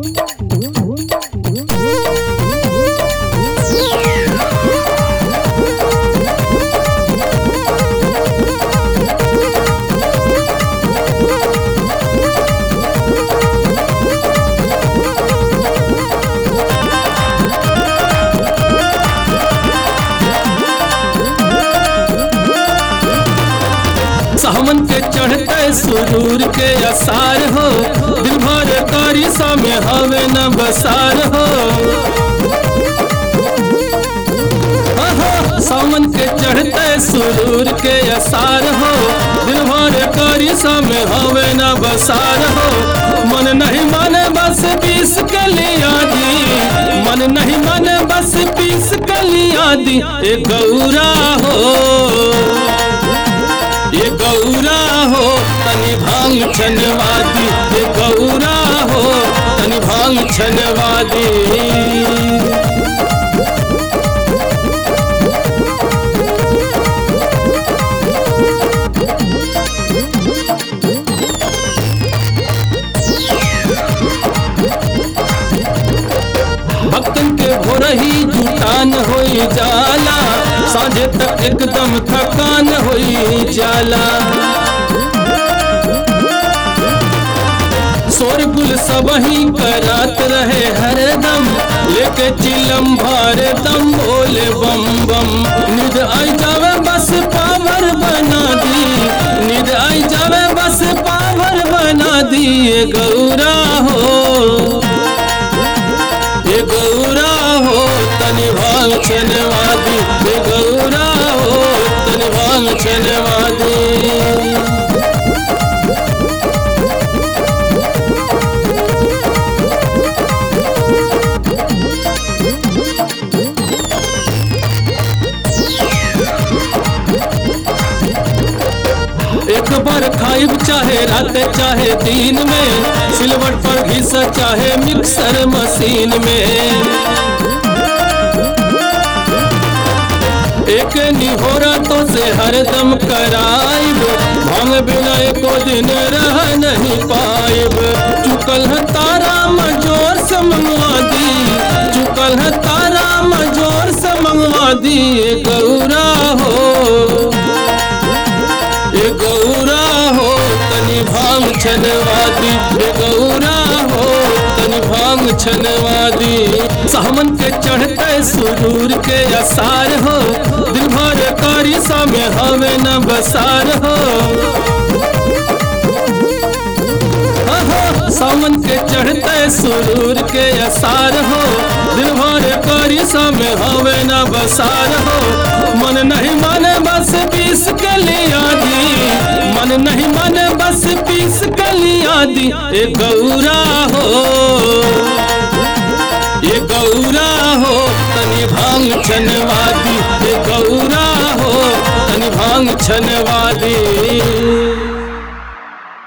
सावन के चढ़ते सुरूर के असार हो दिल भर कारी में हवे न बसार हो आहा, सावन के चढ़ते सुरूर के असार हो दिल भर कारी में हवे न बसार हो मन नहीं माने बस बीस के लिया दी मन नहीं माने बस बीस के लिया दी ए गौरा हो ये गौरा हो तनि भांग छनवादी ये गौरा हो तनि भांग छनवादी भक्तन के भोर ही जुटान होई जाला साझे तक एकदम थकान होई जाला शोरगुल सब ही करात रहे हरदम लेके चिलम भार दम बोले बम बम निद आई जावे बस पावर बना दी निद आई जावे बस पावर बना दी ये गौरा हो ये गौरा हो तनि भांग छनवादी ये गौरा हो तनि भांग छनवादी एक बार खाइब चाहे रात चाहे दिन में सिलवट पर घिस चाहे मिक्सर मशीन में एक निहोरा तो से हरदम कराइब भांग बिना एको दिन रह नहीं पाइब चुकल है तारा मजोर से मंगवा दी चुकल है तारा मजोर से मंगवा दी ये गौरा हो ये गौरा हो तनि भांग छनवादी ये गौरा हो तनि भांग छनवादी सामन के चढ़ते सुरूर के असार हो दिल भर कारी में हवे न बसार हो आहा, सावन के चढ़ते सुरूर के असार हो दिल भर कारी में हवे न बसार हो मन नहीं माने बस बीस के लिया दी मन नहीं माने बस बीस के लिया दी ए गौरा हो ये गौरा हो तनि भांग छनवादी ये गौरा हो तनि भांग छनवादी